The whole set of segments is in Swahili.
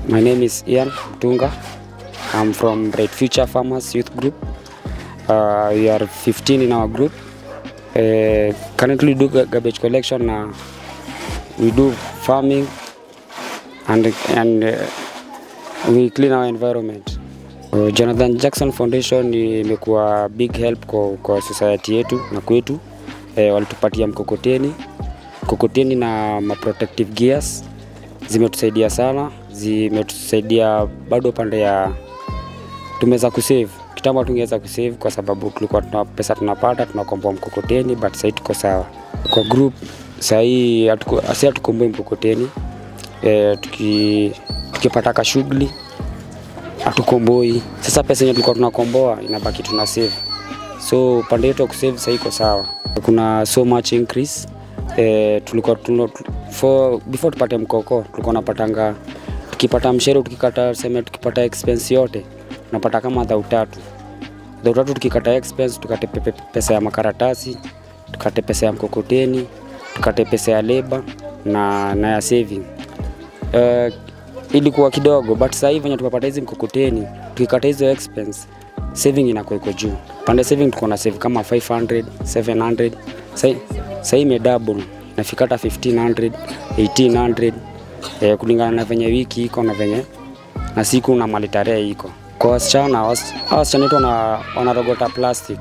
My name is Ian Mtunga. I'm from Bright Future Farmers Youth Group. Uh, we are 15 in our group. Uh, currently do ga- garbage collection. Uh, we do farming and, and uh, we clean our environment. Uh, Jonathan Jackson Foundation imekuwa big help kwa, kwa society yetu na kwetu. Eh, walitupatia mkokoteni mkokoteni na ma protective gears zimetusaidia sana, zimetusaidia bado pande ya tumeweza kusave. Kitambo tungeweza kusave kwa sababu tulikuwa tuna pesa tunapata tunakomboa mkokoteni, but sahii tuko sawa kwa group. Sahii hatuko- si hatukomboi mkokoteni e, tuki, tukipata ka shughuli hatukomboi. Sasa pesa yenye tulikuwa tunakomboa inabaki tuna save, so pande yetu ya kusave sahii iko sawa. Kuna so much increase e, tulikuwa tuno, for, before tupate mkoko tulikuwa napatanga tukipata mshere tukikata seme tukipata expense yote tunapata kama dhau tatu dhau tatu tukikata expense tukate pepe, pesa ya makaratasi tukate pesa ya mkokoteni tukate pesa ya leba na, na ya saving uh, ilikuwa kidogo but sasa hivi venye tumepata hizi mkokoteni tukikata hizo expense saving inakuwa iko juu pande saving tuko na save kama 500 700 Sai- sasa hii imedouble inafika hata 1500 1800 eh, kulingana na venye wiki iko na venye na siku na mali tarehe iko kwa wasichana was- hawa wasichana wetu wana, wanarogota plastic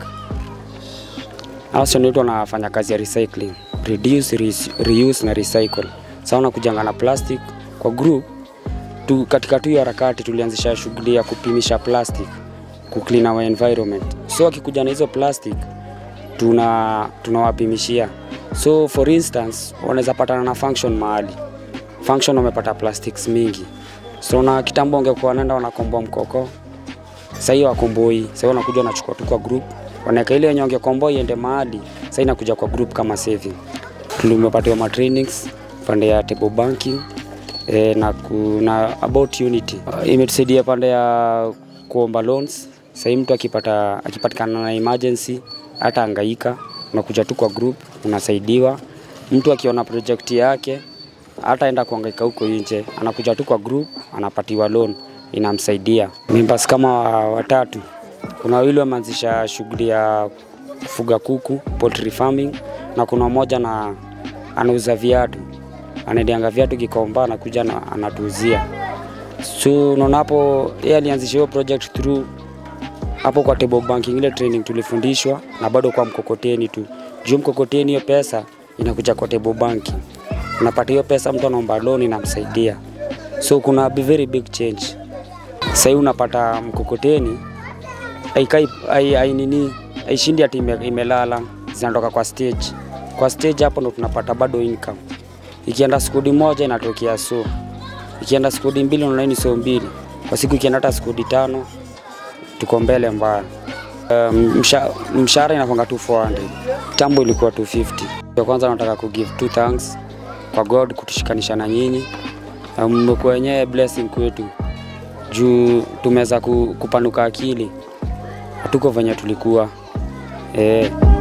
Hawa wasichana wetu wanafanya kazi ya recycling reduce, re, reuse na recycle sasa wanakujanga na plastic kwa group tu, katika tu hiyo harakati tulianzisha shughuli ya kupimisha plastic ku clean our environment so wakikuja na hizo plastic tuna tunawapimishia so for instance wanaweza patana na function mahali function wamepata plastics mingi so na kitambo ungekuwa wanaenda wanakomboa mkoko sahii wakomboi sahii wanakuja wanachukua tu kwa group wanaweka ile yenye wangekomboa iende mahali sahii inakuja kwa group kama saving tulimepatiwa ma trainings pande ya table banking e, na, ku, na about unity uh, imetusaidia pande ya kuomba loans sahii mtu akipata akipatikana na emergency hata angaika unakuja tu kwa group unasaidiwa mtu akiona project yake hata enda kuangaika huko nje anakuja tu kwa group anapatiwa loan inamsaidia members kama wa- watatu kuna wawili wameanzisha shughuli ya kufuga kuku poultry farming na kuna mmoja na anauza viatu anaidianga viatu kikomba anakuja na anatuuzia so unaona hapo yeye alianzisha hiyo project through hapo kwa table banking ile training tulifundishwa na bado kwa mkokoteni tu juu mkokoteni hiyo pesa inakuja kwa table banking unapata hiyo pesa mtu anaomba loan inamsaidia so kuna a very big change sahii unapata mkokoteni aikai ai, ai nini aishindi ati ime, imelala zinatoka kwa stage kwa stage hapo ndo tunapata bado income ikienda skudi moja inatokea so ikienda skudi mbili unaona hii ni so mbili kwa siku ikienda hata skudi tano tuko mbele mbaya Um, msha, mshahara inakwanga tu 400 kitambo ilikuwa 250 ya kwanza nataka kugive two thanks kwa god kutushikanisha na nyinyi Na mmekuwa wenyewe blessing kwetu juu tumeweza ku, kupanuka akili hatuko venye tulikuwa eh.